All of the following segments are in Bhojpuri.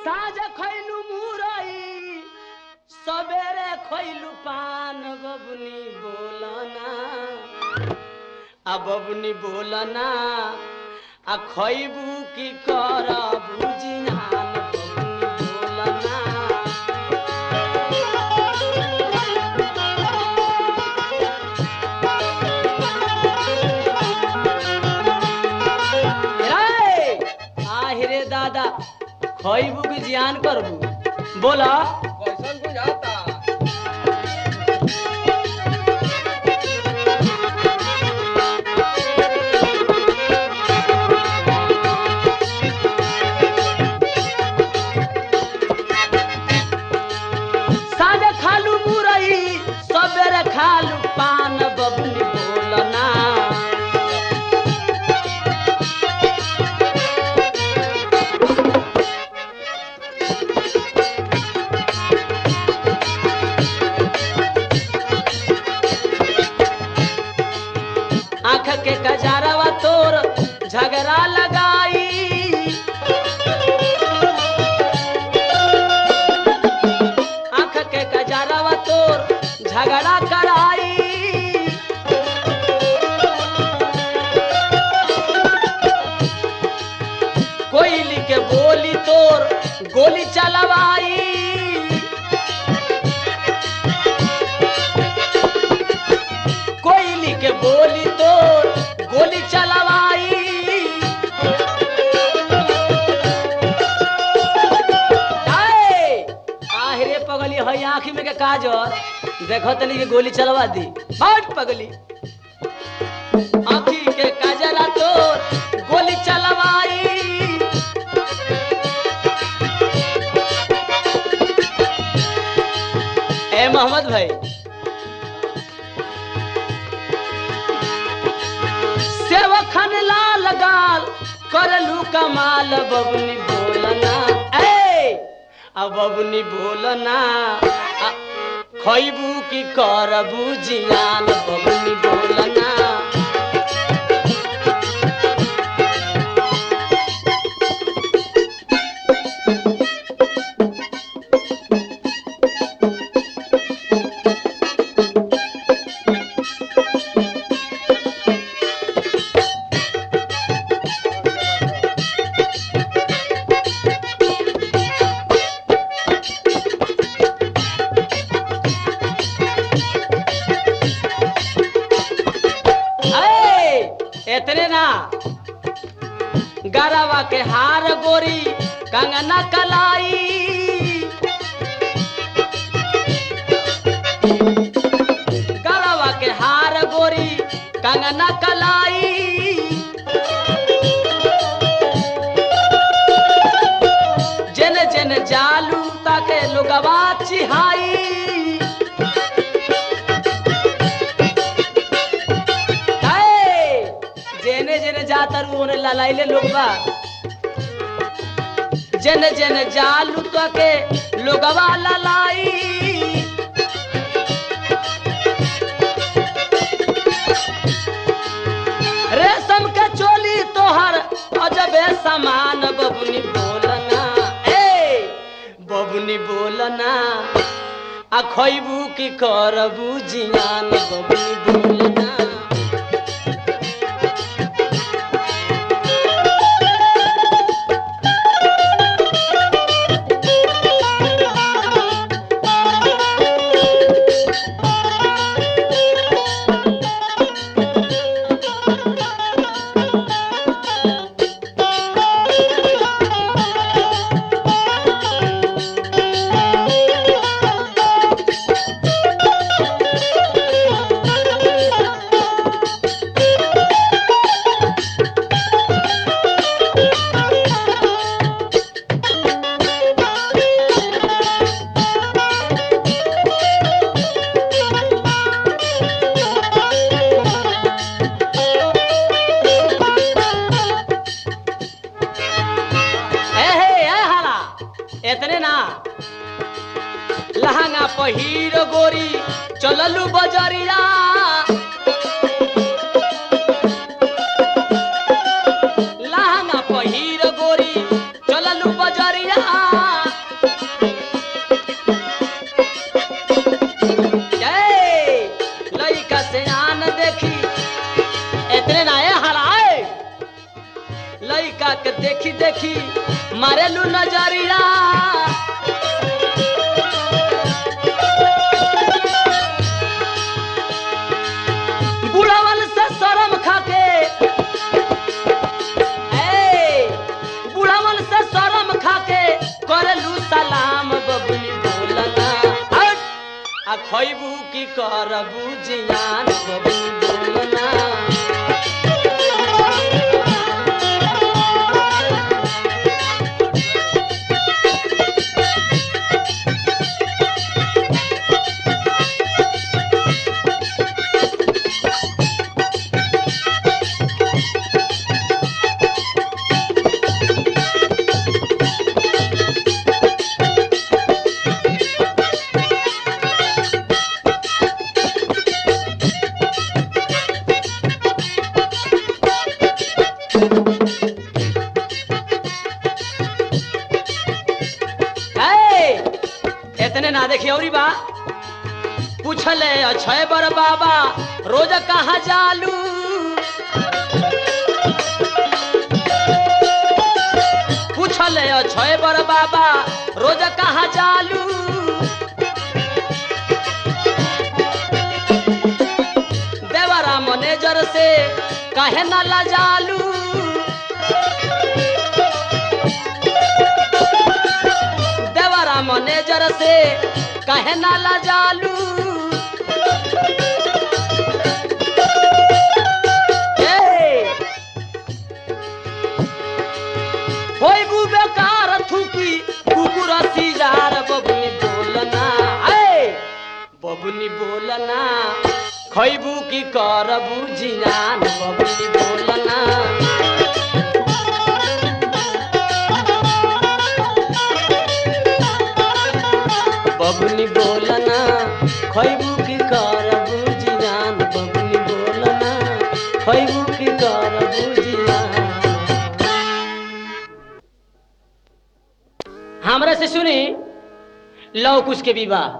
साँझ खैलू मुरई सबेरे खैलू पान बबुनी बोलना आ बबुनी बोलना आ खैबू की करबू जियान बबुनी बोलना रे, आहिरे दादा खैबू की जियान करबू बोला कैसन बुझाता साँझ खालू मुरई सबेरे खालू पान बबुनी बोलना आँख के कजारवा तोर झगड़ा लगाई आँख के कजारवा तोर झगड़ा कराई कोयली के बोली तोर गोली चलवाई कोयली के बोली तोर गोली चलवाई आए, आहिरे पगली हई आँखी में के काजर देखो तनी के गोली चलवा दी हट पगली आँखी के काजरा तोर गोली चलवाई ए मोहम्मद भाई सेवखन लाल गाल करलू कमाल बबुनी बोलना ए अब बबुनी बोलना आ, खैबू की करबू जियान बबुनी बोलना ए, एतने ना गरवा के हार गोरी कंगना कलाई गरवा के हार गोरी कंगना कलाई जन जन जालू ताके लोगवा चिहाई हाय! जेने जेने जातर ओने ललाइले लोग बा जेने जेने जालू तो के लोगवा ललाई रेशम के चोली तोहर अजबे समान बबुनी बोलना ए बबुनी बोलना आ खैबू की करबू जियान बबुनी बोलना एतने ना लहंगा पहिर गोरी चललू बजरिया लहंगा पहिर गोरी चललू बजरिया देखी देखी मारेलू नजरिया बुढ़वन से शर्म खाके ए बुढ़वन से शर्म खाके करलू सलाम बबुनी बोलना हट आ खैबू की करबू जियान बबुनी बोलना ए, इतने ना देखिए औरी बा पूछले अक्षय बर बाबा रोज कहाँ जालू पूछले अक्षय बर बाबा रोज कहाँ जालू देवरा मैनेजर से कहे न लजालू देवरा मैनेजर से कहे न लजालू ए, होई बु बेकार थूकी कुकुर सिजार बबुनी बोलना ए बबुनी बोलना खैबू की करबू जियान बबुनी बोलना बबुनी बोलना खैबू की करबू जियान बबुनी बोलना खैबू की करबू जियान हमरा से सुनी लव कुश के विवाह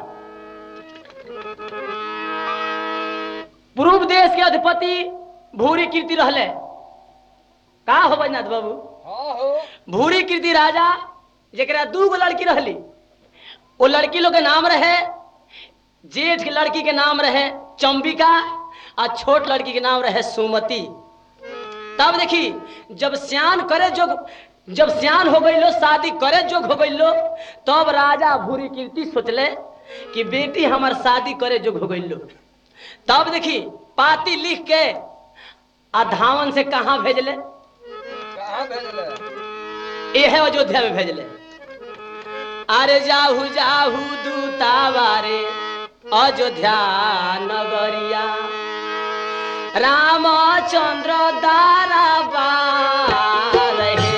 पूर्व देश के अधिपति भूरी कीर्ति रहले का हो बैनाथ बाबू हाँ हो भूरी कीर्ति राजा जरा दू गो लड़की रहली वो लड़की लोग के नाम रहे जेठ के लड़की के नाम रहे चंबिका और छोट लड़की के नाम रहे सुमति तब देखी जब सियान करे जो जब सियान हो गई लो शादी करे जोग हो गई लो तब राजा भूरी कीर्ति सोचले कि बेटी हमार शादी करे जोग हो गई लो तब देखी पाती लिख के आ धावन से कहाँ भेजले कहाँ भेजले ये है अयोध्या में भेजले अरे जाहू जाहू दूतावारे अयोध्या नगरिया रामचंद्र दारा बार हे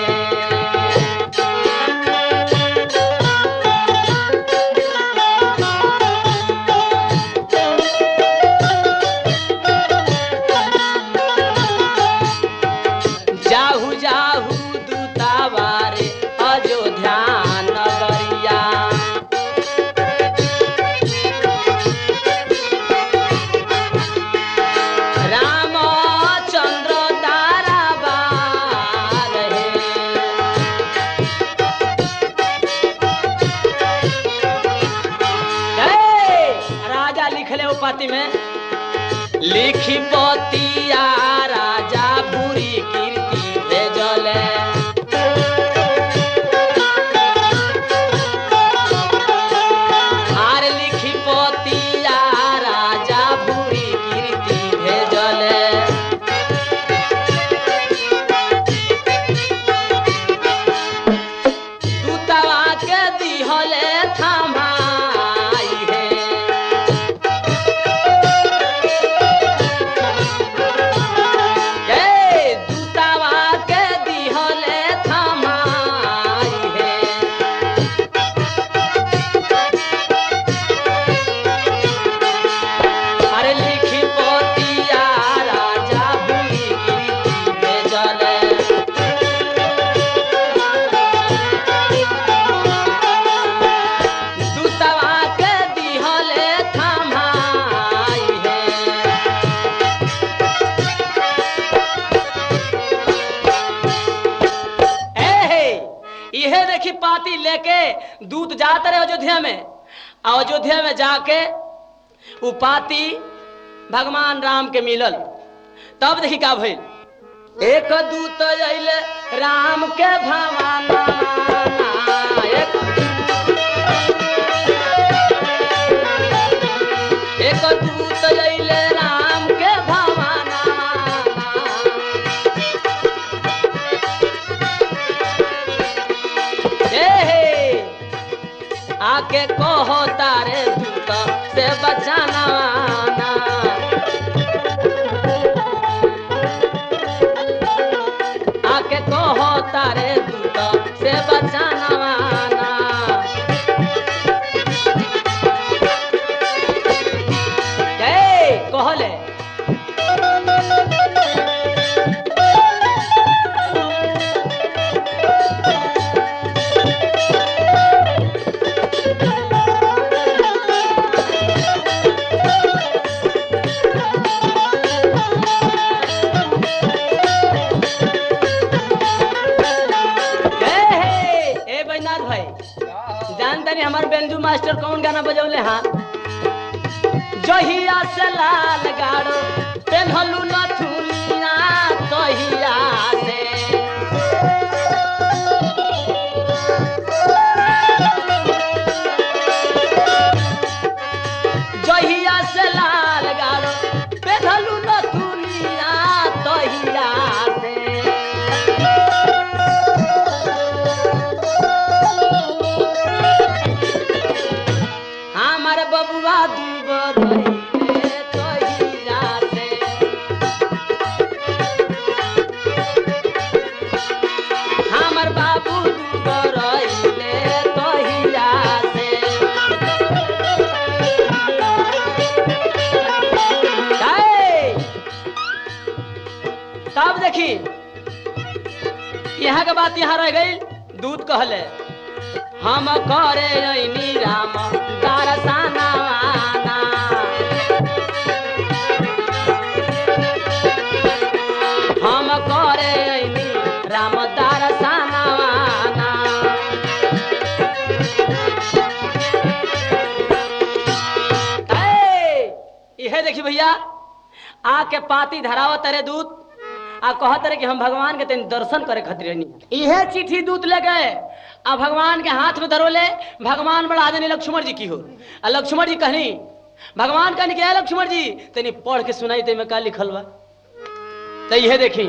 जाहू जाहू दूतावारे अयोध्या नगरिया रामचंद्र दारा बार हे ए, राजा लिखले वो पाती में लिखी पतिया राजा बुरी कीर्ति भेजले आर लिखी पतिया राजा बुरी कीर्ति भेजले दूतवा के दिहले थमाई है ए लेके दूत जाते रहे अयोध्या में आ अयोध्या में जाके उ पाती भगवान राम के मिलल तब देखी का भइल एक दूत अइले राम के भवाना एक एक दूत अइले राम के भवाना हे हे आके कहो तारे दूत से बचाना ना। आके कहो तारे दूत से बचाना ना। हे कहले हे हे ए बैनाथ भाई का हो जानता नहीं हमारे बेंजू मास्टर कौन गाना बजौले हाँ जहिया से लाल गाड़ो पेन्हलू नथुनिया तहिया से जहिया से लाल गाड़ो पेन्हलू नथुनिया तहिया से हमार बबुआ दूबर रहिले तहिया से हमर बाबू दूबर रहिले तहिया से जाए। तब देखी यहाँ के बात यहाँ रह गई दूध कहले हम करे ऐनी राम दरसना हम करे ऐनी राम दरसना इहे देखी भैया आके पाती धराव तरे दूत आ कहत रहे कि हम भगवान के तनी दर्शन करे खातिर नहीं इहे चिट्ठी दूत ले गए आ भगवान के हाथ में धरोले भगवान बड़ा देने लक्ष्मण जी की हो आ लक्ष्मण जी कहनी भगवान कहनी क्या लक्ष्मण जी तनी पढ़ के सुनाई ते में का लिखल बा तो इहे देखी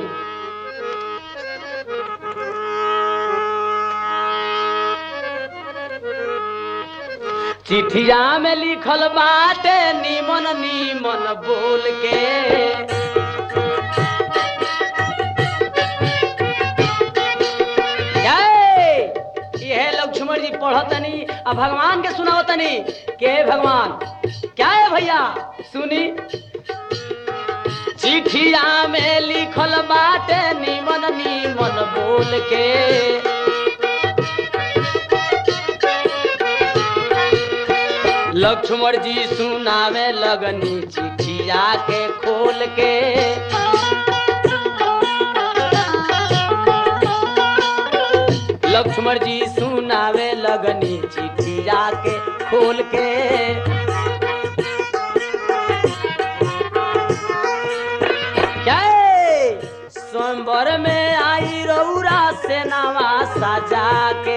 चिठिया में लिखल बाटे नीमन नीमन बोल के जय! इहे लक्ष्मण जी पढ़तनी आ भगवान के सुनावतनी के भगवान क्या है भैया सुनी चिठिया में लिखल बाटे नीमन नीमन बोल के लक्ष्मण जी सुनावे लगनी चिठिया के खोल के लक्ष्मण जी सुनावे लगनी चिठिया के खोल के जय स्वयंवर में आई रौरा से नवा सजा के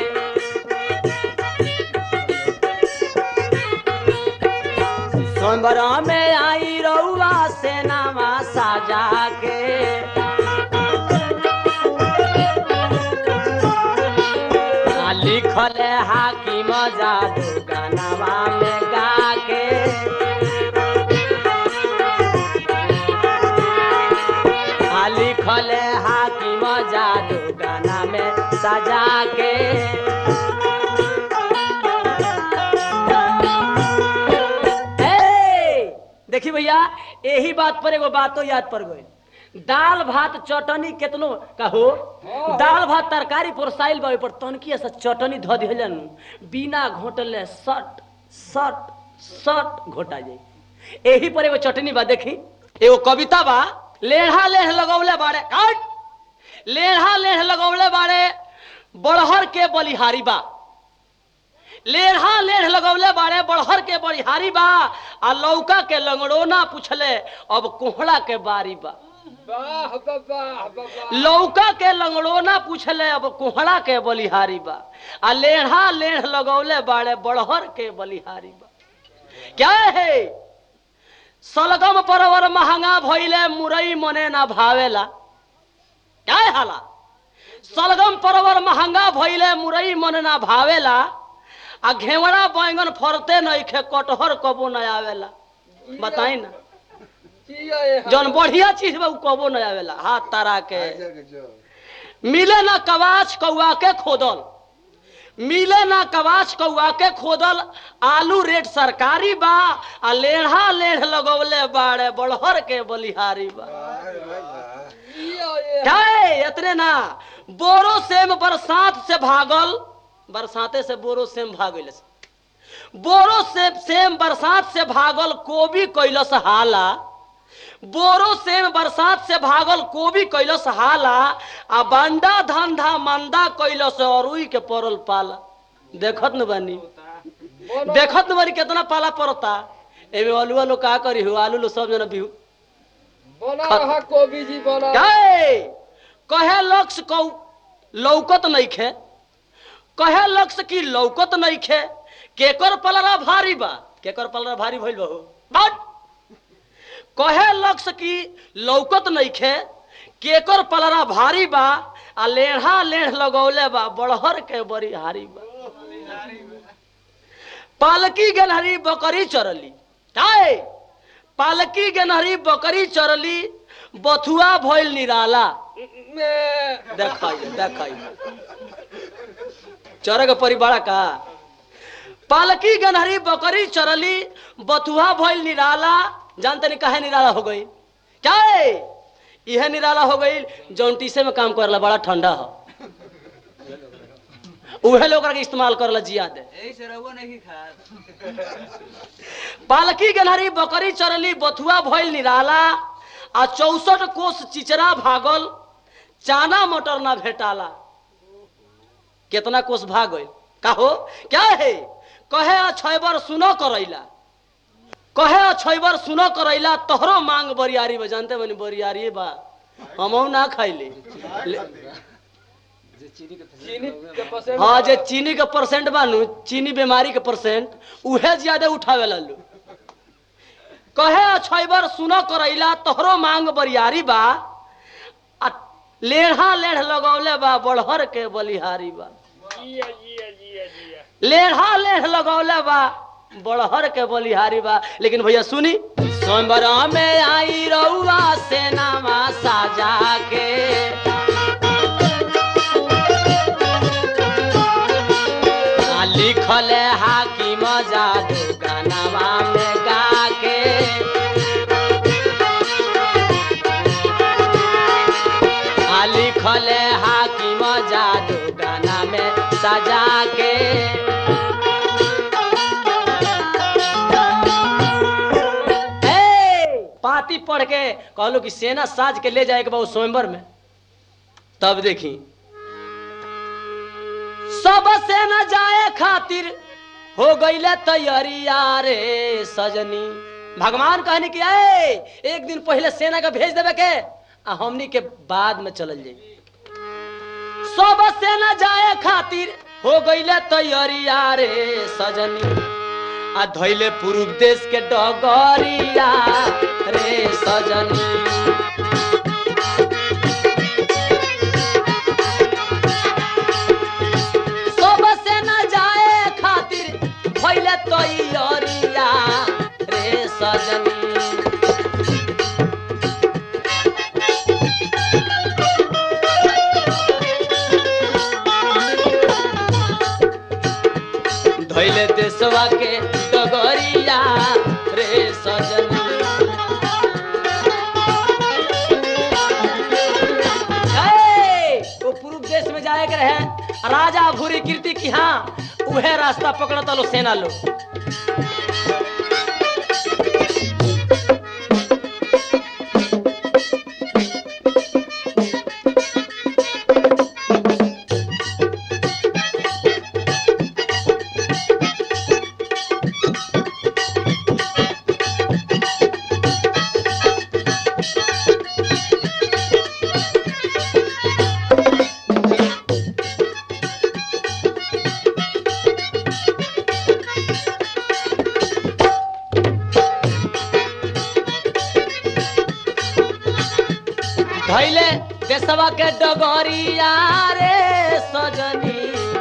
स्वयंवर में आई रउआ से नामा साजा के आ लिखल हाकिम जादू गानावा में गा के आ लिखल हाकिम जादू गाना में सजा के ए, देखी भैया यही बात पर एगो बातो याद पड़ गई दाल भात चटनी केतनो कहो हाँ। दाल भात तरकारी पोरसाइल बा पर तनकी से चटनी ध दिहलन बिना घोटले सट सट सट घोटा जाई यही पर एगो चटनी बा देखी एगो कविता बा लेढ़ा लेढ़ लगौले बाड़े काट लेढ़ा लेढ़ लगौले बाड़े बड़हर के बलिहारी बा लेढ़ा लेढ़ लगौले बाड़े बड़हर के बड़िहारी बा आ लौका के लंगड़ोना पूछले अब कोहड़ा के बारी बा वाह वाह वाह वाह लौका के लंगड़ोना पूछले अब कोहड़ा के बलिहारी बा आ लेढ़ा लेढ़ लगौले बाड़े बड़हर के बलिहारी बा क्या है सलगम परवर महंगा भइले मुरई मने ना भावेला क्या है हाला सलगम परवर महंगा भइले मुरई मन ना भावेला आ घेवड़ा बैंगन फरते नइखे कटहर कबो न आवेला बताई ना जिया ये जौन बढ़िया चीज बा उ कबो न आवेला हाथ तारा के मिले ना कवाच कौआ के खोदल मिले ना कवाच कौआ के खोदल आलू रेट सरकारी बा आ लेढ़ा लेढ़ लगौले बाड़े बड़हर के बलिहारी बा जिया ये क्या है इतने ना बोरो सेम बरसात से भागल बरसाते से बोरो सेम भागल बोरो से सेम बरसात से भागल कोबी कैलस हाला बोरो सेम बरसात से भागल कोबी कैलस हाला आ बंडा धंधा मंदा कैलस अरुई के पड़ल पाला देखत न बानी बना देखत न बानी कितना पाला पड़ता एमे आलू लोग का करी हो आलू लोग सब जना बिहू बना रहा कोबी जी बना कहे कहे लक्ष्य कौ लौकत नइखे कहे लक्ष्य की लौकत नइखे केकर पलरा भारी बा केकर पलरा भारी भइल बा हो बट कहे लक्ष्य की लौकत नइखे केकर पलरा भारी बा आ लेढ़ा लेढ़ लगौले बा बड़हर के बड़ी हारी बा पालकी गेनहरी बकरी चरली काहे पालकी गेनहरी बकरी चरली बथुआ भइल निराला में देखाइए देखाइए चरक परिवार का पालकी गनहरी बकरी चरली बथुआ भइल निराला जानते नहीं काहे निराला हो गई क्या है यह निराला हो गई जौन टीसे में काम करला बड़ा ठंडा हो उहे लोग के इस्तेमाल करला जिया दे पालकी गनहरी बकरी चरली बथुआ भइल निराला आ चौसठ कोस चिचरा भागल चाना मटर ना भेटाला कितना कोस भाग गइल कहो क्या है कहे अछैबर सुनो करैला कहे अछैबर सुनो करैला तोहरो मांग बरियारी बा जानते बनी बरियारी बा हमहू ना खाइले ले- चीनी के पसंद हाँ जे चीनी के परसेंट बानू चीनी बीमारी के परसेंट उहे ज्यादा उठावे ला लो कहे अछैबर सुनो करैला तोहरो मांग बरियारी बा आ लेढ़ा लेढ़ लगौले बा बड़हर के बलिहारी बा जिया जिया जिया जिया लेढ़ा लेढ़ लगौले बा बड़हर के बलिहारी बा लेकिन भैया सुनी सोमबर में आई रउआ सेनामा साजा के आ लिखल हाकिम जादू गानावा में गा के आ लिखल हाकिम जादू गाना में सजा के ए, पाती पढ़ के कहलो कि सेना साज के ले जाए के बाद स्वयंवर में तब देखी सब सेना जाए खातिर हो गईले तैयारिया रे सजनी भगवान कहने की ए एक दिन पहले सेना के भेज देवे के आ हमनी के बाद में चलल जाई सब सेना जाए खातिर हो गईले तैयारिया रे सजनी आ धैले पूर्व देश के डगरिया रे सजनी सब सेना जाए खातिर भैले तैयारिया रे सजनी धैले देशवा के डगरिया रे सजनी ए, वो पूर्व देश में जाए के रहे राजा भूरी कीर्ति की हाँ उहे रास्ता पकड़ता लो सेना लो धैले देशवा के डगरिया रे सजनी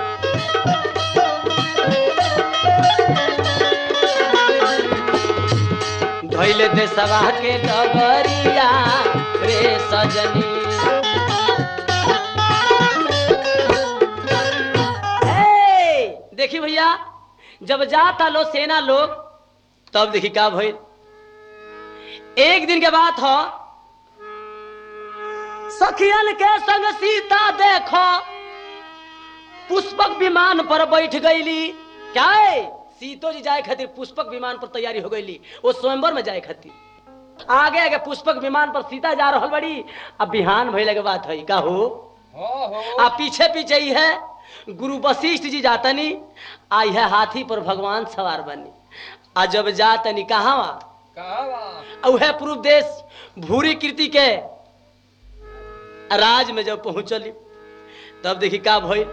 धैले देशवा के डगरिया रे सजनी ए, देखी भैया जब जाता लो सेना लोग तब देखी का भइल एक दिन के बात हो सखियन के संग सीता देखो पुष्पक विमान पर बैठ गईली क्या है सीतो जी जाए खातिर पुष्पक विमान पर तैयारी हो गईली वो स्वयंवर में जाए खातिर आगे आगे पुष्पक विमान पर सीता जा रहल बड़ी अब बिहान भइले के बात है का हो हो हो आ पीछे पीछे ही है गुरु वशिष्ठ जी जातनी आ यह हाथी पर भगवान सवार बनी आ जब जातनी कहाँ कहाँ बा उहे पूर्व देश भूरी कीर्ति के राज में जब पहुंचली तब देखी का भइल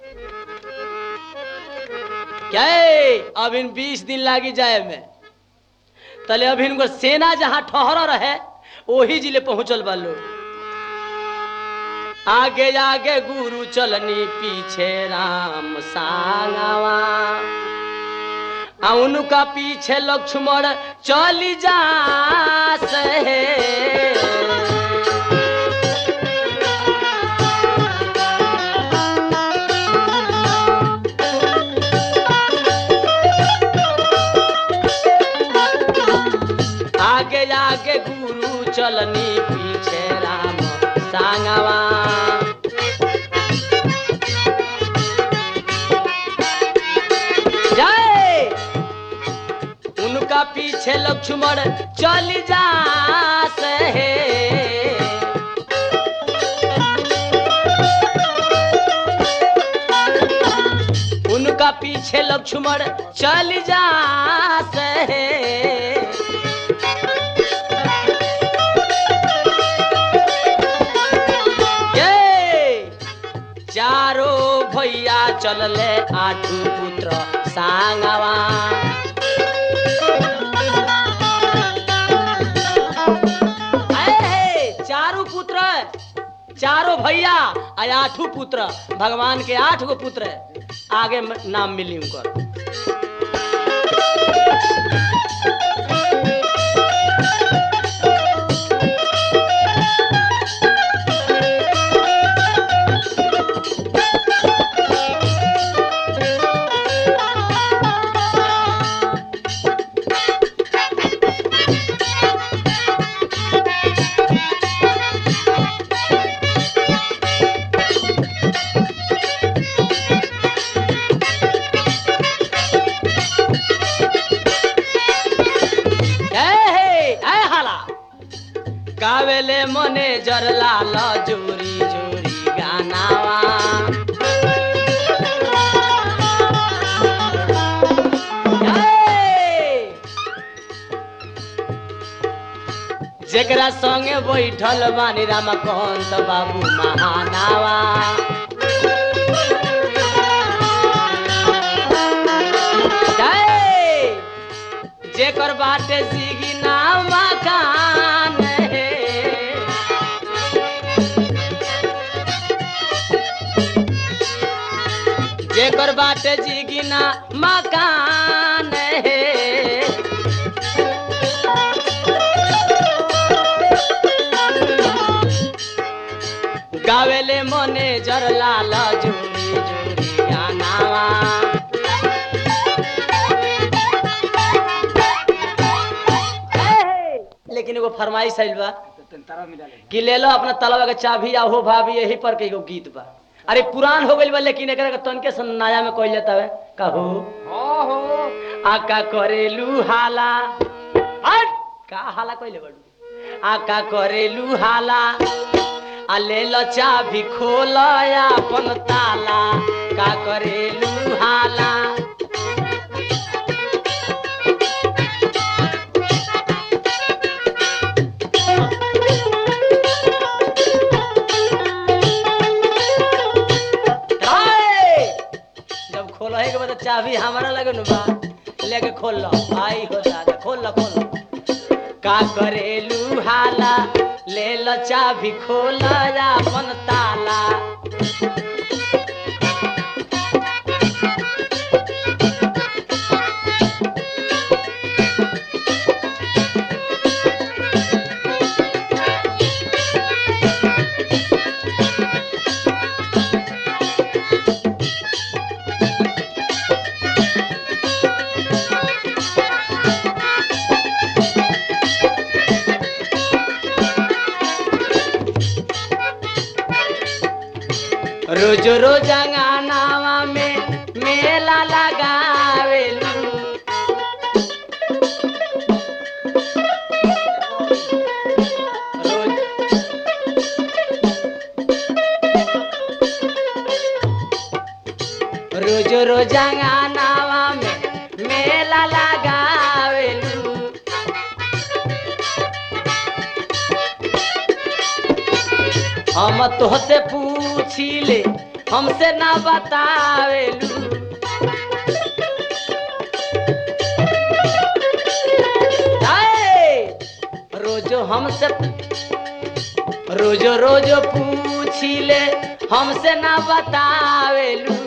क्या है? अब इन बीस दिन लागी जाए में तले अभी इनको सेना जहां ठहर रहे वही जिले पहुंचल बा लोग आगे आगे गुरु चलनी पीछे राम सांगवा आ उनका पीछे लक्ष्मण चली जा से आगे आगे गुरु चलनी पीछे राम सांगवा जय उनका पीछे लक्ष्मण चल जा से उनका पीछे लक्ष्मण चल जा से ये चारों भैया चलले आठू पुत्र सांगवा ऐ, चारू पुत्र चारों भैया आ आठू पुत्र भगवान के आठ गो पुत्र आगे म- नाम मिली उनकर गावेले मने जरलाल जोरी जोरी गानावा ए! जेकरा संगे बैठल बानी रामकांत बाबू महानावा जय! जेकर बाटे सीगी नाम मकान हे जेकर बाटे जीगिना मकान हे गावेले मने जरलाल जोरी जोरी गानावा लेकिन एगो फरमाइश आइल बा कि ले लो अपना तलवा के चाबी आ हो भाभी यही पर के एगो गीत बा अरे पुरान हो गइल बा लेकिन एकरा के तनके से नया में कहल जाता है कहू हाँ हो आका करेलू हाला हट का हाला कहले बड़ू आका करेलू हाला आ ले लो चाबी खोल अपन ताला का करेलू हाला हाय! जब खोल के बाद चाबी हमारा लगे न बा लेके खोल लो आई हो दादा खोल लो खोल लो का करेलू हाला ले लो चाबी खोला अपन ताला रोज रोज अंगनावा में मेला लगावेलू रोज रोज रोज अंगनावा में मेला लगावेलू हम तोहसे पूछिले हमसे ना बतावेलू आए, रोजो हमसे रोजो रोजो पूछिले हमसे ना बतावेलू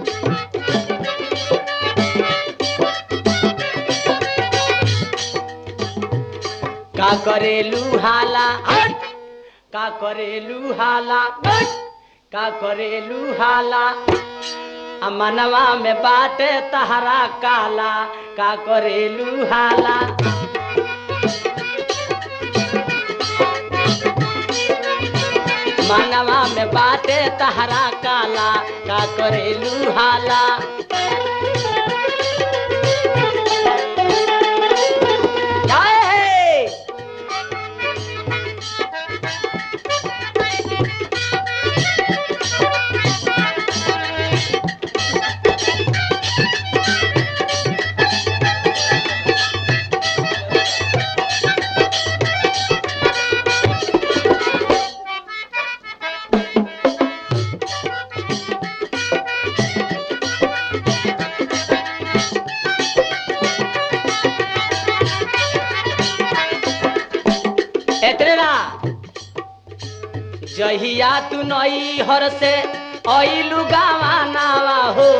का करेलू हाला हट का करेलू हाला हट का करेलू हाला आ मनवा में बाटे तहरा काला का करेलू हाला मनवा में बाटे तहरा काला का करेलू हाला जय हे एतने ना जहिया तू नई हर से अइलू गावा नावा हो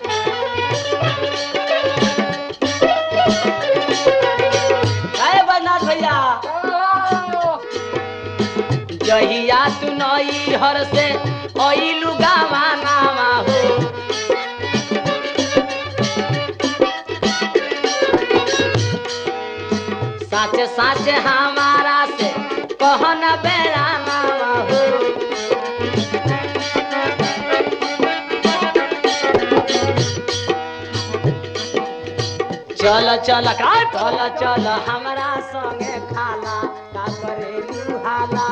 अरे बदनाथ भैया जहिया तू नई हर से अइलू गावा नावा हो साचे साचे हमारा से कहन बेरा नावा हो चल चल का चल चल हमरा संगे खाला का करे हाला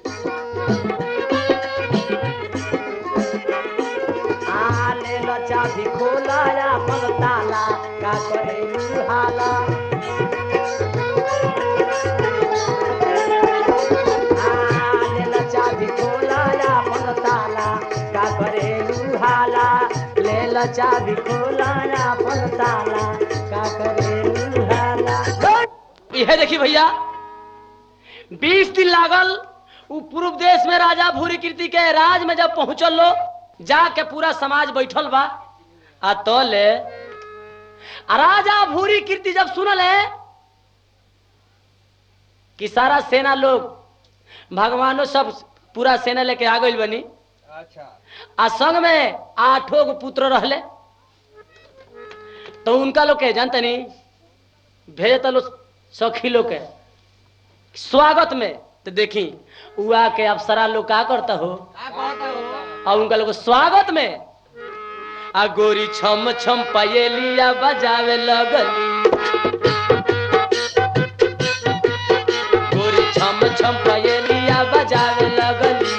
आ ले लो चाबी खोला अपन ताला का करे हाला ले लो चाबी खोला अपन ताला का करे हाला ले लो चाबी खोला अपन ताला का करे हाला इहे देखी भैया बीस दिन लागल उ पूर्व देश में राजा भूरी कीर्ति के राज में जब पहुंचल लो जाके पूरा समाज बैठल बा आ तो ले आ राजा भूरी कीर्ति जब सुनल है कि सारा सेना लोग भगवानो सब पूरा सेना लेके आ गइल बनी अच्छा आ संग में आठों गो पुत्र रहले तो उनका लोग के जानते नहीं भेजता लोग सखी लोग के स्वागत में तो देखी उआ के अप्सरा लोग का करता हो और उनका लोग स्वागत में आ गोरी छम छम पयलिया बजावे लगली गोरी छम छम पयलिया बजावे लगली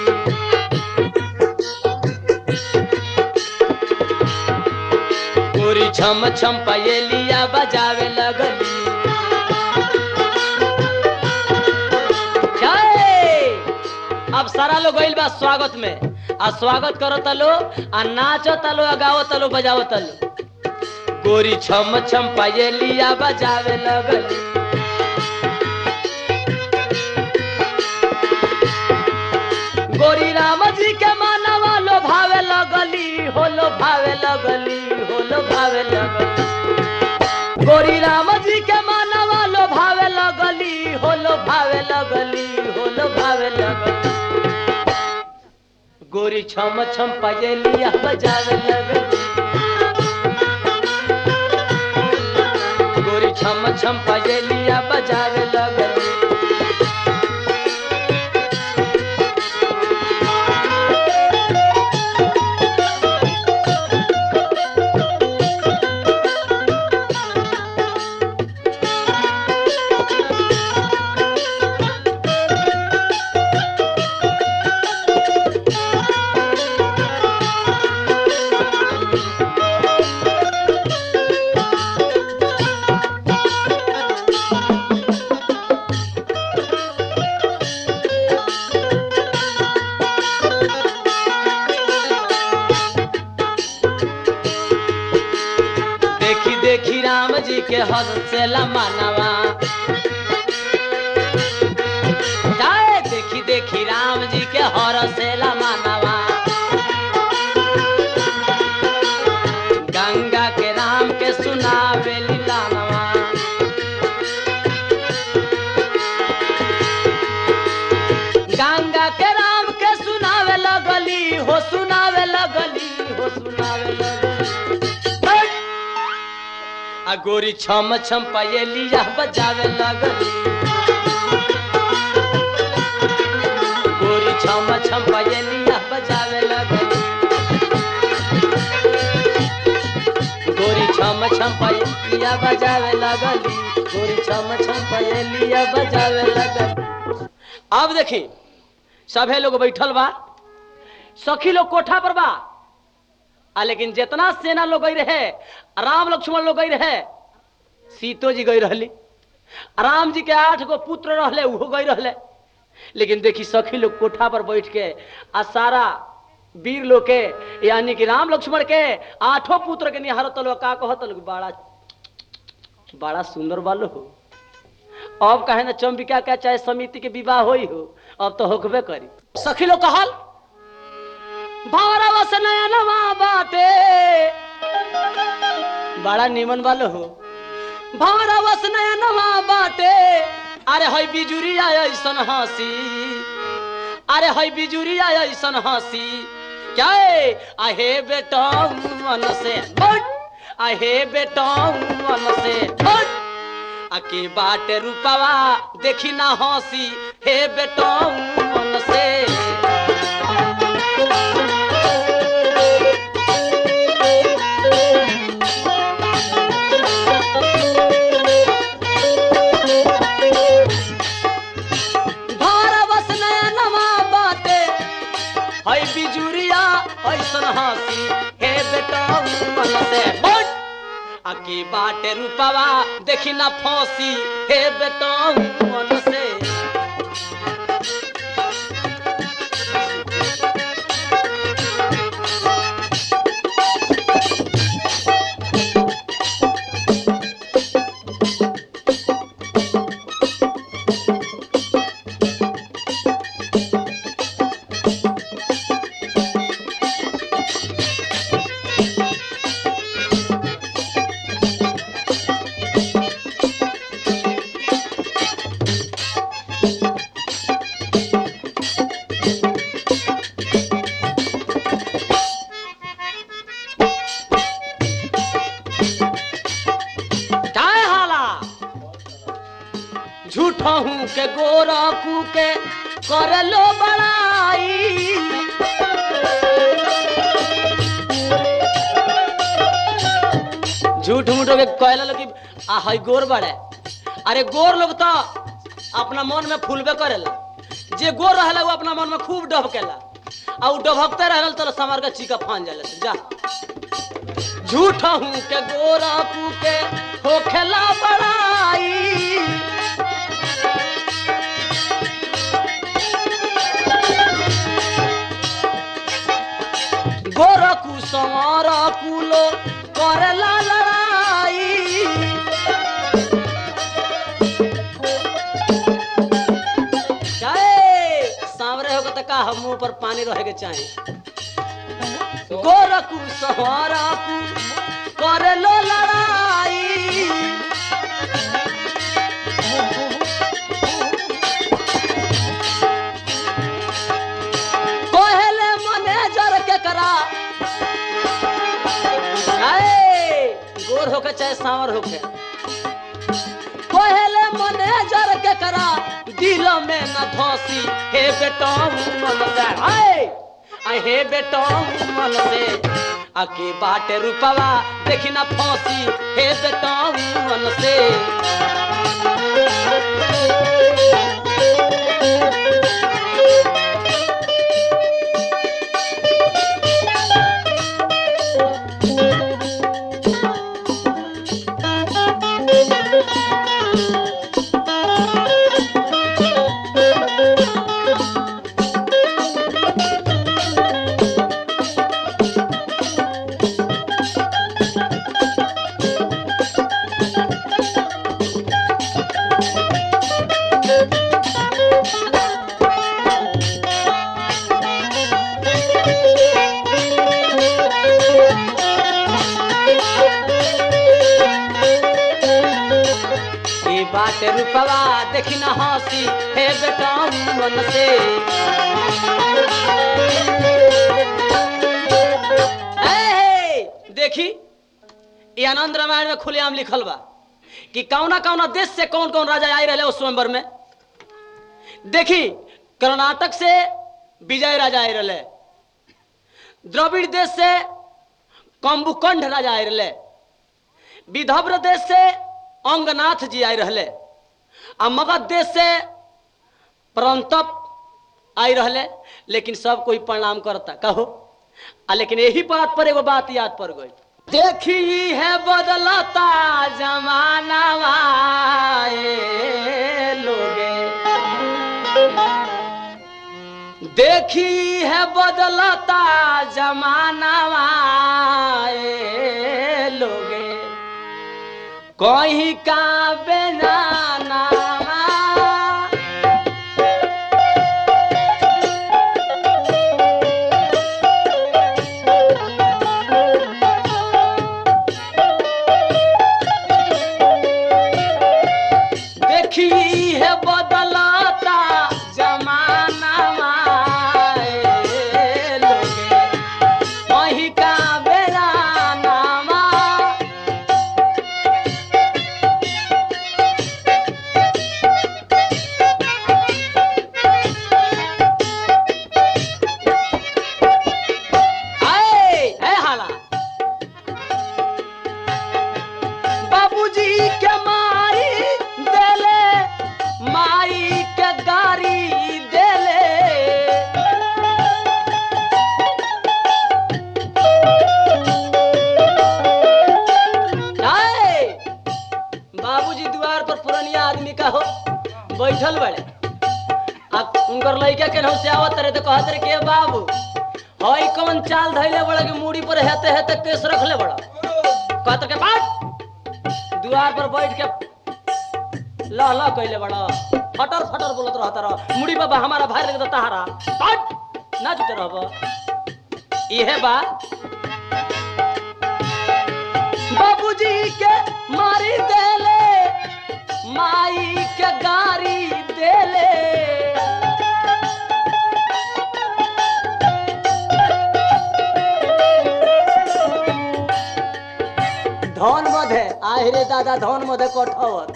गोरी छम छम पयलिया बजावे लगली जय! अब सारा लोग गइल बा स्वागत में आ स्वागत करो तलो आ नाचो तलो आ गाओ तलो बजाओ तलो गोरी छम छम पयलिया बजावे लगली भावे लगली हो लो भावे लगली गोरी राम जी के मानवा लो भावे लगली हो लो भावे लगली हो लो भावे लगली गोरी छम छम पजेलिया बजावे लगली गोरी छम छम पजेलिया बजावे लगली देखी देखी राम जी के हंसेला मानवा जाए देखी देखी राम जी के हरसेला मानवा गंगा के राम के सुनावे लीलानवा गंगा के राम के सुनावे लगली हो सुनावे लगली हो सुनावे लगली आ गोरी छम छम पयलिया बजावे लगली गोरी छम छम पयलिया बजावे लगली गोरी छम छम पयलिया बजावे लगली गोरी छम छम पयलिया बजावे लगली अब देखी सभे लोग बैठल बा सखी लोग कोठा पर बा आ लेकिन जितना सेना लोग गई रहे राम लक्ष्मण लोग गई रहे सीतो जी गई रहली राम जी के आठ गो पुत्र रहले उहो गई रहले लेकिन देखी सखी लोग कोठा पर बैठ के आ सारा वीर लोग के यानी कि राम लक्ष्मण के आठों पुत्र के निहारत लोग का कहत लोग बड़ा बड़ा सुंदर बालो हो अब कहे ना चंबिका का चाहे समिति के विवाह होई हो अब तो होकबे करी सखी लोग कहल भौरवस नयनवा बाटे बड़ा निमन वालो हो भौरवस नयनवा बाटे अरे हई बिजुरिया ऐसन हंसी अरे हई बिजुरिया ऐसन हंसी क्या है? आहे बेटा मन से हट आहे बेटा मन से हट आके बाटे रूपवा देखी ना हंसी हे बेटा मन से भारवस नयनवा बाटे हई बिजुरिया ऐसन हंसी हे बेटा मन से हट आकी बाटे रूपवा देखी ना फंसी हे बेटा मन से काय हाला झूठा हूँ के गोरा कू के कर लो बड़ाई झूठ मूठ के कहला लोग कि आ हई गोर बड़े अरे गोर लोग तो अपना मन में फूलबे करेला जे गोर रहला वो अपना मन में खूब डबकेला आ उ डबकते रहल तो समार के चीका फान जाला जा झूठा हूँ के गोरा कू के हो खेला बड़ाई गोरा कू समारा कूलो करेला लड़ाई काहे? सांवरे होगा तो का हम मुंह पर पानी रहे के चाही तो गोरखू सहरकू करे लो लड़ाई कोहले मैनेजर के करा आए, गोर होके चाहे सांवर होके कोहले मैनेजर के करा दिल में न धोसी हे बेटा मन से आए आ हे बेटा मन से आके बाटे रुपवा देखी ना फांसी हे बेटा मन से ई बाटे रुपवा देखी ना हंसी हे बेटा मन से ए, देखी ये आनंद रामायण में खुलेआम लिखल बा कि कौना कौना देश से कौन कौन राजा आई रहे उस स्वयंवर में देखी कर्नाटक से विजय राजा आई रहे द्रविड़ देश से कंबुकंड राजा आई रहे विदर्भ देश से अंगनाथ जी आई रहे आ मगध देश से परंतप आई रहे लेकिन सब कोई प्रणाम करता कहो आ लेकिन यही बात पर एगो बात याद पड़ गई देखी है बदलता जमाना लोगे देखी है बदलता जमाना लोगे कहीं का बेनाना देखी है बदलता जमाना लोगे कहीं का बेराना आए है हाला बाबूजी के मारी देले माई के गारी देले आए बाबूजी द्वार पर पुरनिया आदमी का हो बैठल बड़े आ उनकर लड़का के से आवत रहे तो कहत रहे के बाबू हई कौन चाल धैले बड़ा कि मूड़ी पर हेते हेते केस रखले बड़ा कहत के बाट द्वार पर बैठ के ला ला कैले बड़ा फटर फटर बोलत रहता रह मुड़ी बाबा हमारा भाई लगे तहारा बाट ना जुटे रहब इहे बा बाबूजी के मारी देले माई के गारी देले धन मधे आहे दादा धन मधे कठवत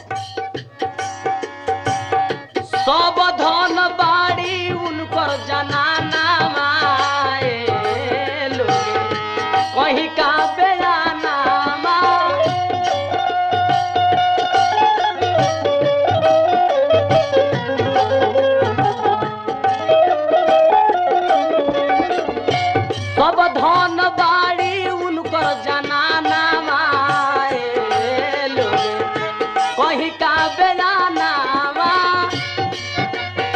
सब धन बाड़ी उनकर जनाना माए लोगे कहीं का बेगाना मा सब धन बाड़ी उनकर जनाना माए लोगे कहीं का बेगाना मा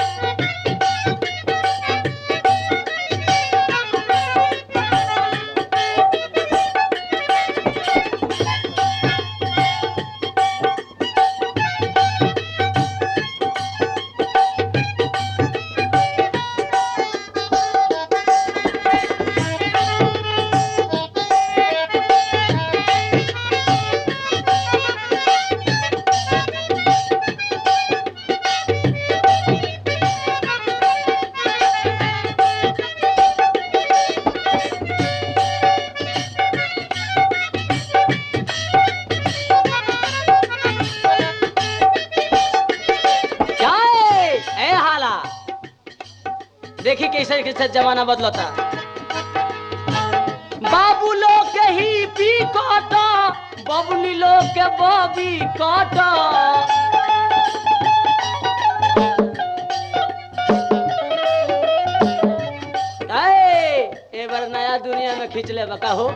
देखी कैसे कैसे जमाना बदलता बाबू लोग के ही पी काट बबनी लोग के बबी काट ए बार नया दुनिया में खींच ले बका हो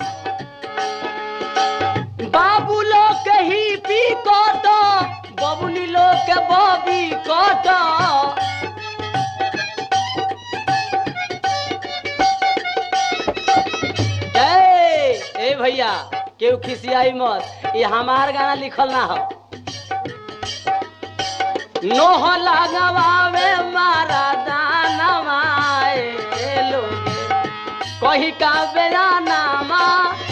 बाबू लोग के ही पी काट बबनी लोग के बबी काट ए ए भैया केहू खिसियाई मत ये हमार गाना लिखल ना हो नोह लगवावे मारा दानवा ए लोगे कही का बेरानामा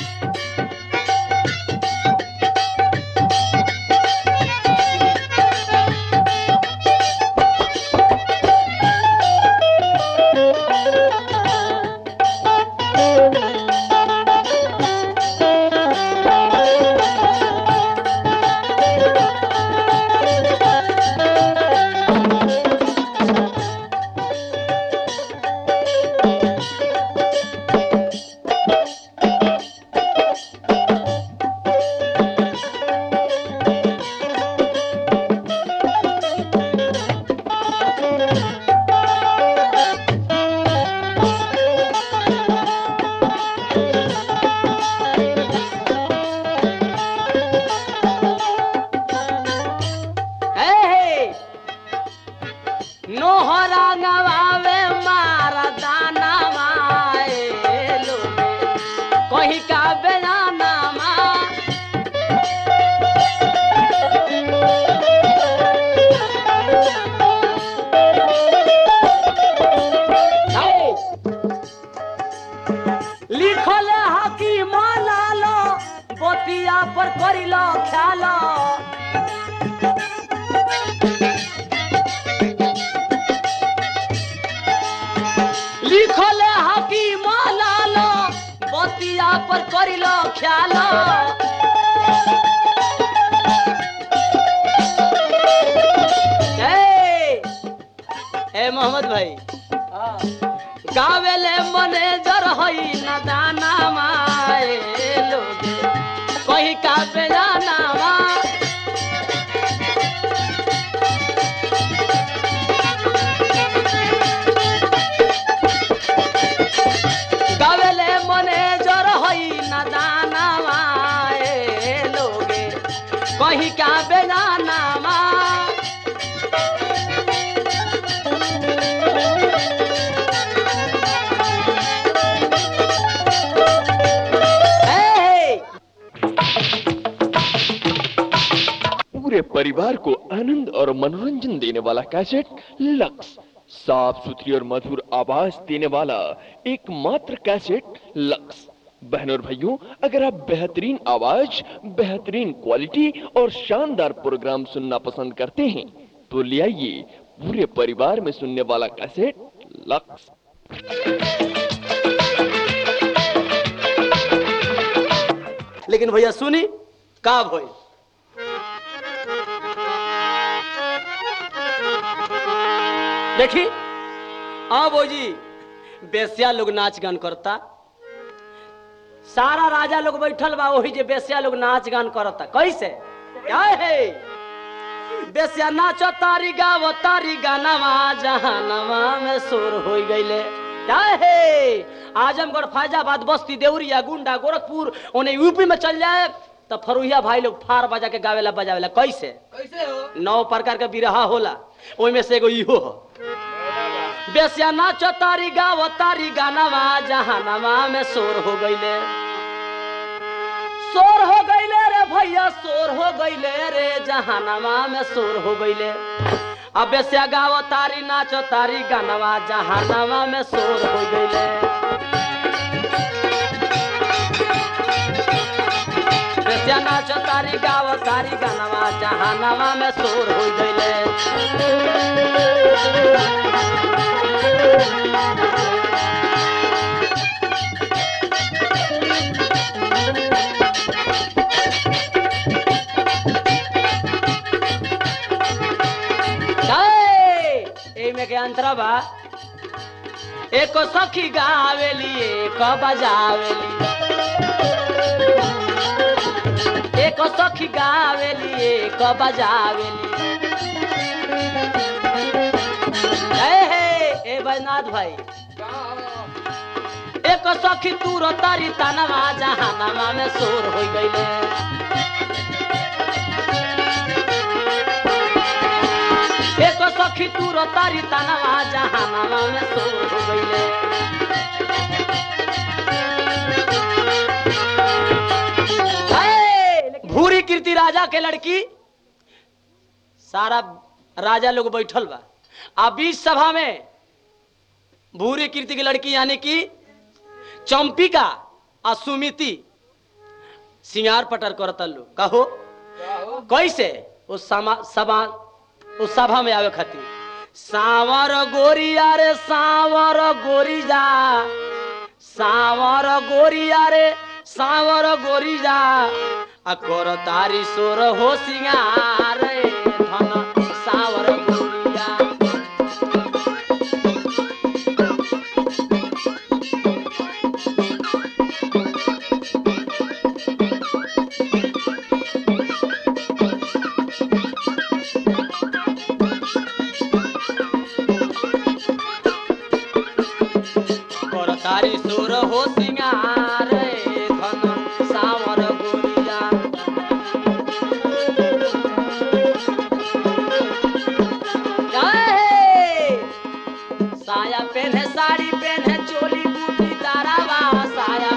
ए नोहरा गवावे मारा दाना माए लोगे कहीं का बेरानामा ए, लिखल हकी मालालो बतिया पर करिलो ख्यालो लिखल हकी मालालो बतिया पर करिलो ख्यालो ए ए मोहम्मद भाई गावेले मैनेजर हई न दाना माए लोगे कहीं का बेजाना मा गावेले मैनेजर हई न दाना माए लोगे कहीं का बेजाना मा ए, पूरे परिवार को आनंद और मनोरंजन देने वाला कैसेट लक्स साफ सुथरी और मधुर आवाज देने वाला एकमात्र कैसेट लक्स बहनों और भाइयों अगर आप बेहतरीन आवाज बेहतरीन क्वालिटी और शानदार प्रोग्राम सुनना पसंद करते हैं तो ले आइए पूरे परिवार में सुनने वाला कैसेट लक्स लेकिन भैया सुनी का भई देखी हाँ भौजी बेसिया लोग नाच गान करता सारा राजा लोग बैठल बा वही जे बेसिया लोग नाच गान करता कैसे क्या है बेसिया नाचो तारी गावो तारी गानावा जहानावा में शोर हो गईले क्या है आजमगढ़ फैजाबाद बस्ती देवरिया गुंडा गोरखपुर उन्हें यूपी में चल जाए तो फरुहिया भाई लोग फार बजा के गावेला बजावेला कैसे कैसे हो नौ प्रकार के बिरहा होला ओइमे से एगो इहो हो बेसिया नाचो तारी गावो तारी गानावा जहानावा में शोर हो गईले शोर हो गईले रे भैया शोर हो गईले रे जहानावा में शोर हो गईले अब बेसिया गावो तारी नाचो तारी गानावा जहानावा में शोर हो गईले बेसिया नाचो तारी गावो तारी गानावा जहानावा में शोर हो गईले जय! एमे के अंतरा बा एक सखी गावेली एक बजावेली एक सखी गावेली एक बजावेली ए हे ए बैनाथ भाई एक सखी तूर तारी तनवा जहानवा में शोर हो गईले एक सखी तूर तारी तनवा जहानवा में शोर हो गईले हे! भूरी कीर्ति राजा के लड़की सारा राजा लोग बैठल बा आ बीच सभा में भूरी कीर्ति की लड़की यानी कि चंपिका आ सुमिति सिंगार पटर करता लो कहो कैसे उस समा सभा उस सभा में आवे खातिर सावर गोरिया रे सावर गोरी जा सावर गोरिया रे सावर गोरी जा आ कर तारी सोर हो सिंगार रे धन सावर गोरिया कर तारी सुर हो सिंगार रे धन सावर गोरिया काहे? साया पहने साड़ी पहने चोली बूटी दारावा साया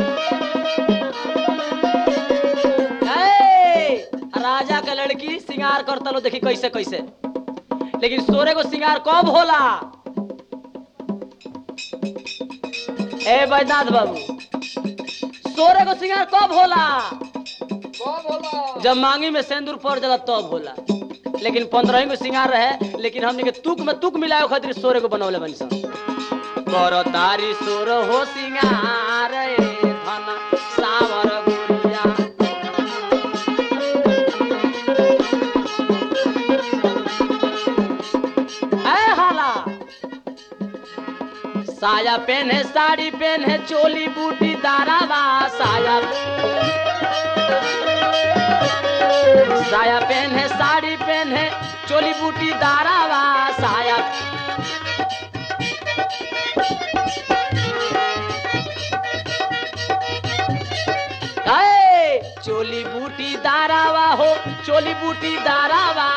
काहे? राजा का लड़की सिंगार करता लो देखी कैसे कैसे लेकिन सोरे को सिंगार कब होला ए बैजनाथ बाबू सोरे को सिंगार कब होला जब मांगी में सिंदूर पड़ जाला तब होला लेकिन पंद्रह को सिंगार रहे लेकिन हमने के तुक में तुक मिलाए खातिर सोरे को बनौले बनी सन करो तारी सोर हो सिंगार रे धन सावर गुड़िया ऐ हाला साया पहने साड़ी पहने चोली बूटी दारावा साया साया पहने साड़ी पहने चोली बूटी दारावा साया ऐ, चोली बूटी दारावा हो चोली बूटी दारावा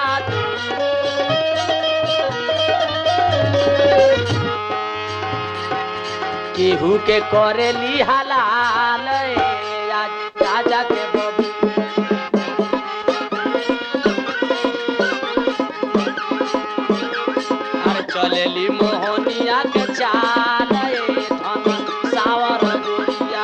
केहू के करेली हलाल ए, आज राजा के बबू अरे चलेली मोहनिया के चाल ए, धन सावर गोरिया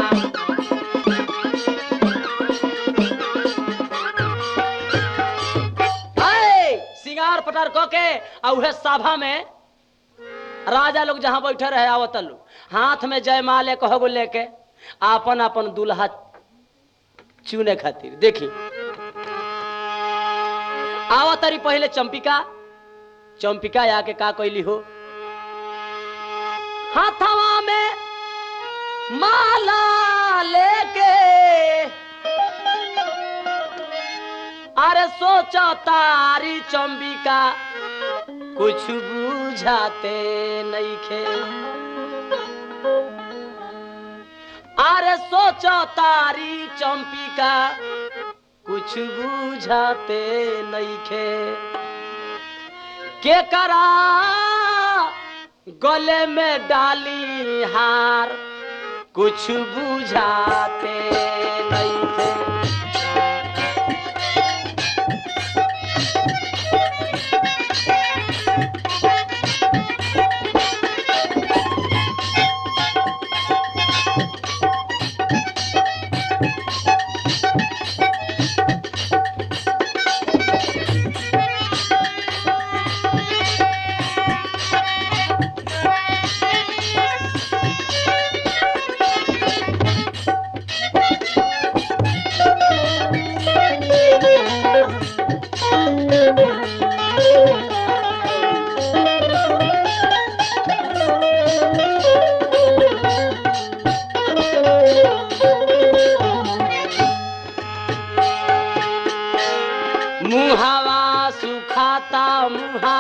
ऐ, सिंगार पटार क के आ उहे सभा में राजा लोग जहां बैठे रहे आवत लोग हाथ में जयमाले कहो लेके आपन आपन दूल्हा चुने खातिर देखी आवतरी पहले चंपिका चंपिका आके का कैली हो हाथवा में माला लेके अरे सोचा तारी चंबिका कुछ बुझाते नहीं खे अरे सोचो तारी चंपिका कुछ बुझाते नहीं खे के करा गले में डाली हार कुछ बुझाते नहीं थे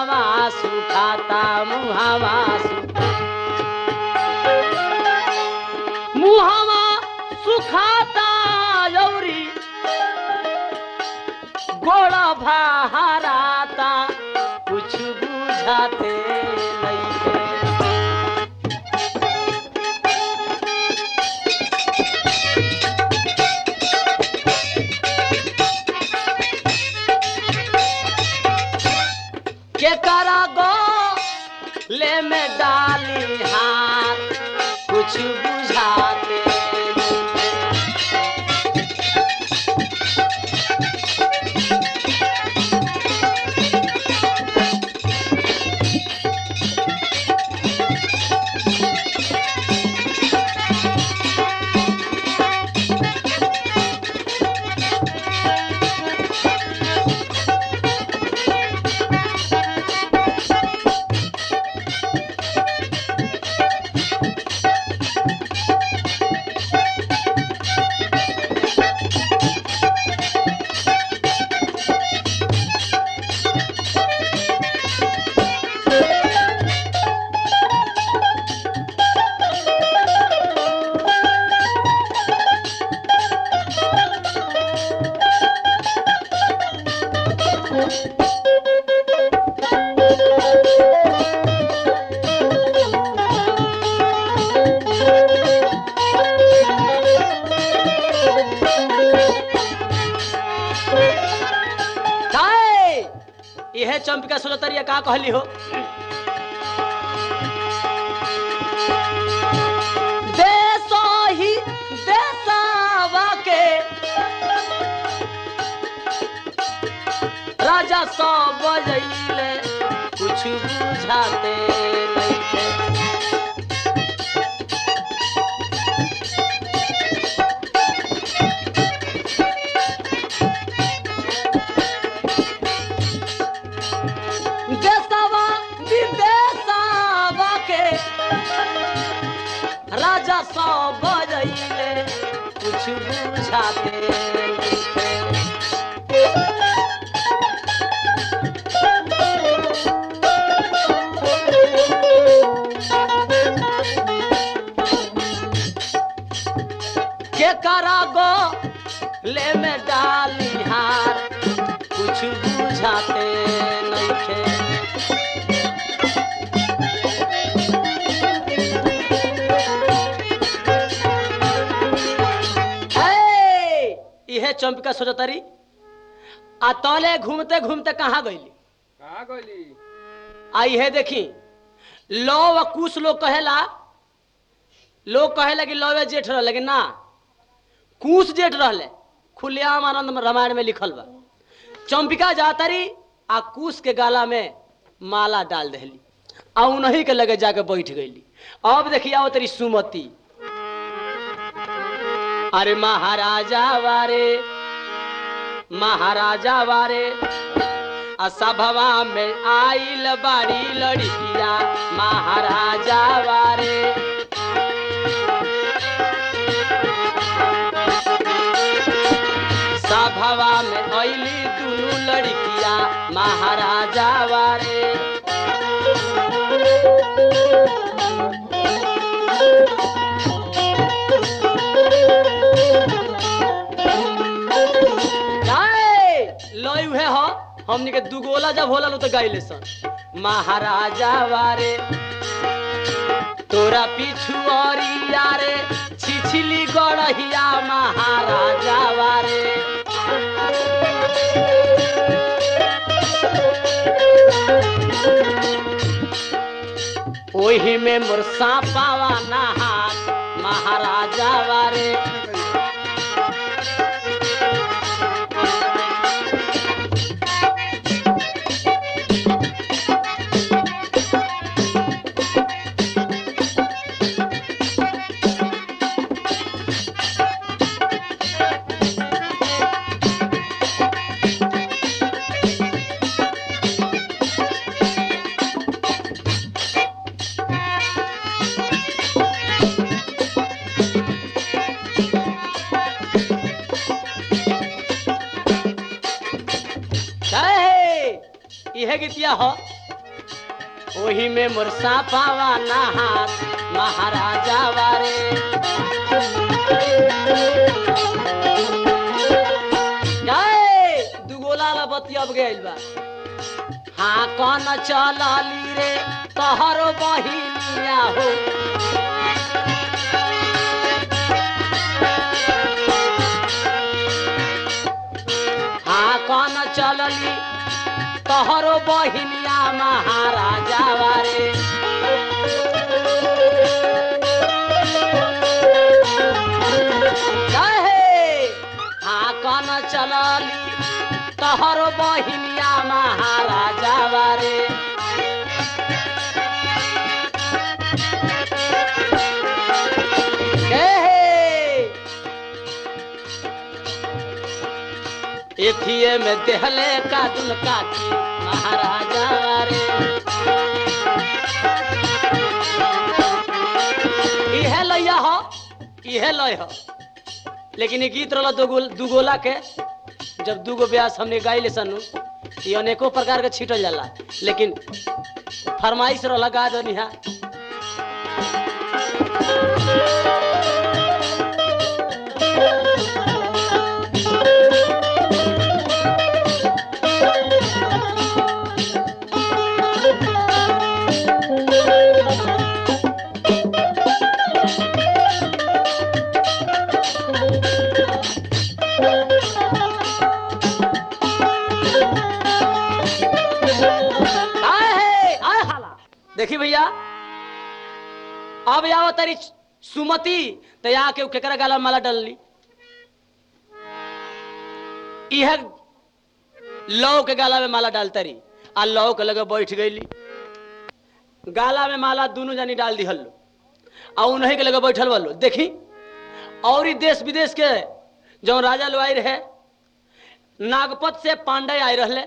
मुहावा सुखाता मुहावा सुखा मुहावा सुखाता यौरी गोड़ा भाराता कुछ बुझाते नइखे के करा गो ले में डाली हाथ कुछ बुझाते काहे यह चंपिका सुरतरिया का कहली हो देसो ही देसावा के राजा सौ बजैले कुछ बुझाते नइखे देसावा विदेसावा के राजा सौ बजैले कुछ बुझाते नइखे। के करा गो ले में डाली हार कुछ बुझाते नइखे हे, इहे चंपिका सोचतारी आ तले घूमते घूमते कहाँ गईली कहाँ गइली आ इहे देखी लौ व कुछ लोग कहेला लोग कहेला कि लौवे जेठ रह लेकिन ना कुश जेठ रहले खुलेआम आनंद रामायण में लिखल बा चंपिका जातरी आ कुश के गाला में माला डाल दहली आ उन्हीं के लगे जाके बैठ गईली अब देखिए आओ तेरी सुमति अरे महाराजा वारे महाराजा वारे आ सभवा में आइल बाड़ी लड़किया महाराजा वारे सभवा में अइली दुनू लड़किया महाराजा वारे जाए लय उहे हो हमनी के दुगोला जब होला लो तो गाइले सन महाराजा वारे तोरा पिछुअरिया रे छिछली गड़हिया महाराजा वारे ओही में मोर सांपावा नहात महाराजा वारे है इहे गीतिया हो ओही में मुरसा पावा नहात महाराजा वारे जाए दुगोला ला बतियब गइल बा हाँ कौन चलली रे तोहरो बहिनिया हो हाँ कौन चलली तोहरो बहिनिया महाराजा वारे कहे हाँ कौन चलली तोहरो बहिनिया महाराजा वारे कहे एथिए में देहले का दुल काठी महाराजा रे इहे लैया हो इहे लय हो लेकिन ये गीत रहला दो गोल दू गोला के जब दू गो ब्यास हमने गाइले सनु ये अनेको प्रकार के छीटल जाला लेकिन फरमाइश रहला गा दो निहा आए है आए हाला देखी भैया अब आओ तारी सुमति तो यहाँ के केकरा गाला में माला डलली इह लौ के गाला में माला डालता रही आ लौ के लगे बैठ गईली गाला में माला दोनों जानी डाल दी हल्लो आ उन्हीं के लगे बैठल वालो देखी और ही देश विदेश के जो राजा लोग आई रहे नागपत से पांडे आए रहले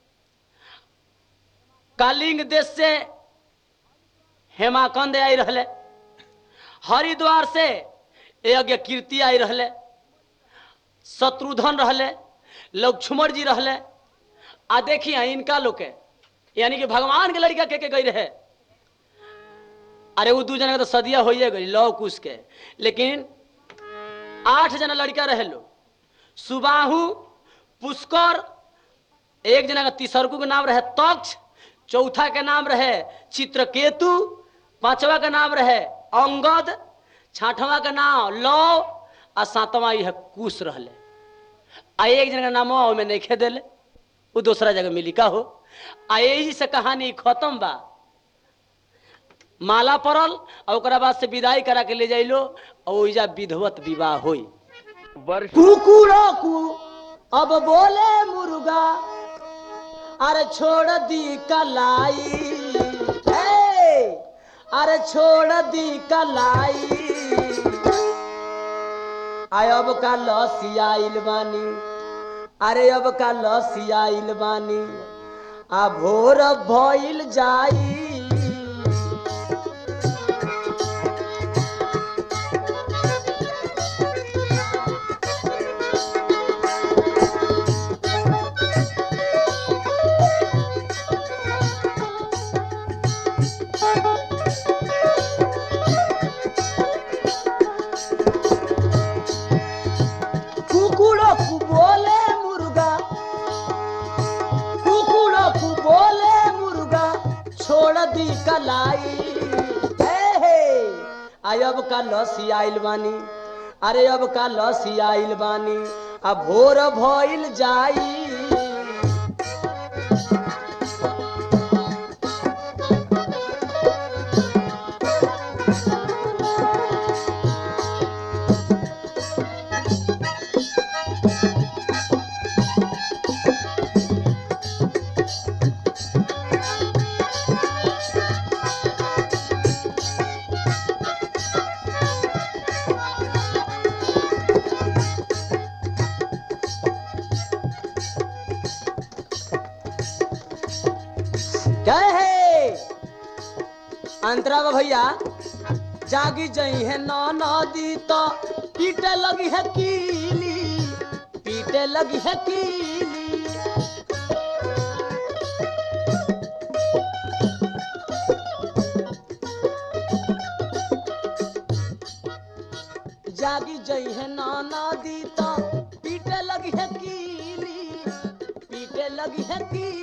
कालिंग देश से हेमाकंद आई रहले हरिद्वार से यज्ञ कीर्ति आई रहले शत्रुधन रहले लक्ष्मण जी रहले आ देखिए इनका लोग के यानी कि भगवान के लड़का के के गई रहे अरे वो दू जना के तो सदिया होइए गई लव कुश के लेकिन आठ जना लड़का रहे लो सुबाहु पुष्कर एक जना का तीसरकू के नाम रहे तक्ष चौथा के नाम रहे चित्रकेतु पांचवा का नाम रहे अंगद छठवा का नाम लव आ सातवा यह कुश रहले आ एक जना का नाम ओमे नहीं खे देले वो दूसरा जगह मिली का हो आ यही से कहानी खत्म बा माला पड़ल और ओकरा बाद से विदाई करा के ले जाइलो और ओइजा विधवत विवाह होई वर्ष कुकुरो कु अब बोले मुर्गा अरे छोड़ दी कलाई ए, अरे छोड़ दी कलाई आय अब का लसिया आइल बानी अरे अब का लसिया आइल बानी आ भोर भइल जाई कुकुरो कु बोले मुर्गा कुकुरो कु बोले मुर्गा छोड़ दी कलाई हे हे आय अब का लसी आइल बानी अरे अब का लसी आइल बानी अब भोर भइल जाई क्या है अंतरा बा भैया जागी जई है नौ नदी तो पीटे लगी है कीली पीटे लगी है कीली लगी है तीर